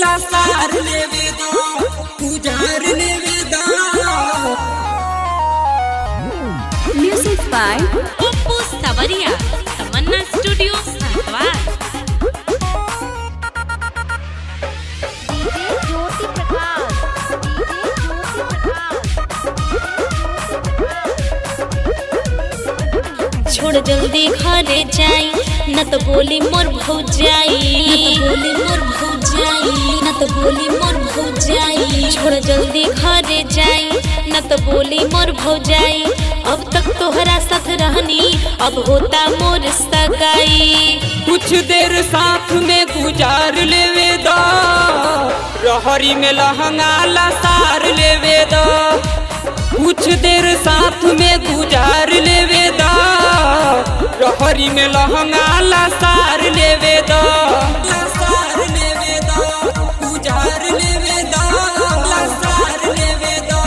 लसार लेवे दो गुजार लेवे दो Music by Oppo Savaria, Tamanna Studio, Satwar. DJ Jyoti Prakash DJ Jyoti Prakash छोड़ जल्दी घरे जाई न तो बोली मोर भौजाई न तो बोली मोर भौजाई न तो बोली मोर भौजाई छोड़ जल्दी घरे जाई न तो बोली मोर भौजाई अब तक तोहरा साथ रहनी अब होता मोर सगाई कुछ देर साथ में गुजार लेवे दो रहरी में लहंगा लसार लेवे दो कुछ देर साथ में गुजार लेवे दो रहरी में लहंगा लसार लेवे दो लसार लेवे दो गुजार लेवे दो लसार लेवे दो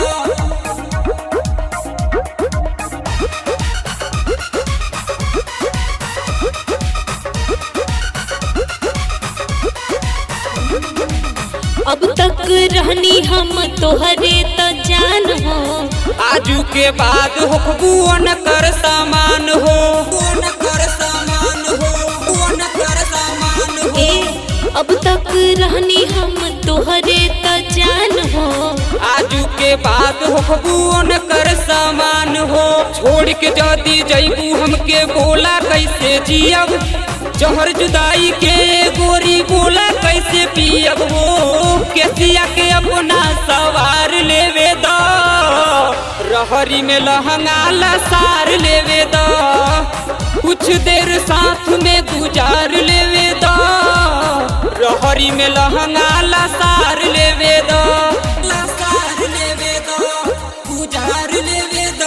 अब तक रहनी हम तोहरे तो जान हो आजू के बाद होखबुअन कर सामान हो बुअन कर सामान हो बुअन कर सामान हो ए अब तक रहनी हम तोहरे तो जान हो आजू के बाद होखबुअन कर सामान हो छोड़ के जदी जईबू हमके बोला कैसे जियब जहर जुदाई के गोरी बोला कैसे पियब हो केसिया के अपना सवार लेवे दो रहरी में लहंगा लसार लेवे दो कुछ देर साथ में गुजार लेवे दो रहरी में लहंगा लसार लेवे दो लसार लेवे दो गुजार लेवे दो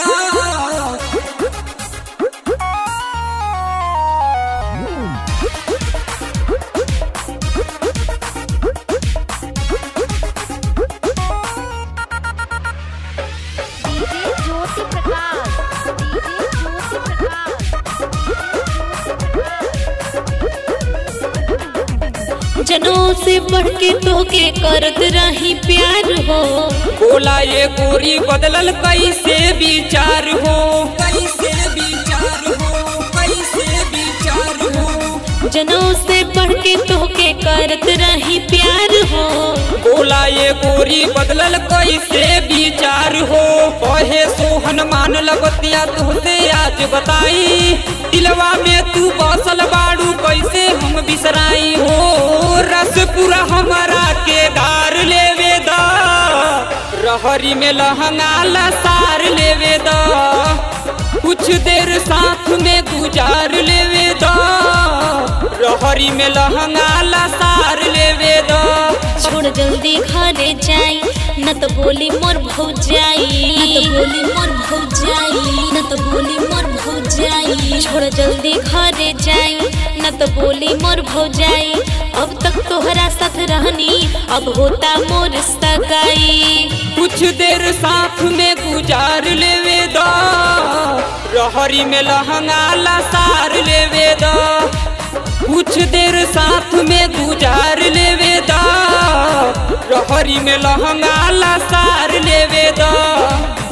डीजे ज्योति प्रकाश डीजे ज्योति प्रकाश जनों से बढ़ के तोके करत रही प्यार हो बोला ये गोरी बदलल कैसे विचार हो कैसे विचार हो कैसे विचार हो जनों से बढ़ के तोके करत रही प्यार हो बोला ये गोरी बदलल कैसे विचार हो कहे सोहन मान लगतिया तुहसे आज बताई दिलवा में तू बसल बाड़ू कैसे हम बिसराई हो रस पूरा हमारा के गार लेवे दा रहरी में लहंगा लसार लेवे दा कुछ देर साथ में गुजार लेवे दो रहरी में लहंगा लसार लेवे दो छोड़ जल्दी घरे जाई न तो बोली मोर भौजाई न तो बोली मोर भौजाई न तो बोली मोर भौजाई छोड़ जल्दी घरे जाई न तो बोली मोर भौजाई अब तक तोहरा साथ रहनी अब होता मोर सगाई कुछ देर साथ में गुजार लेवे दो रहरी में लहंगा लसार लेवे दो कुछ देर साथ में गुजार लेवे दो रहरी में लहंगा लसार लेवे दो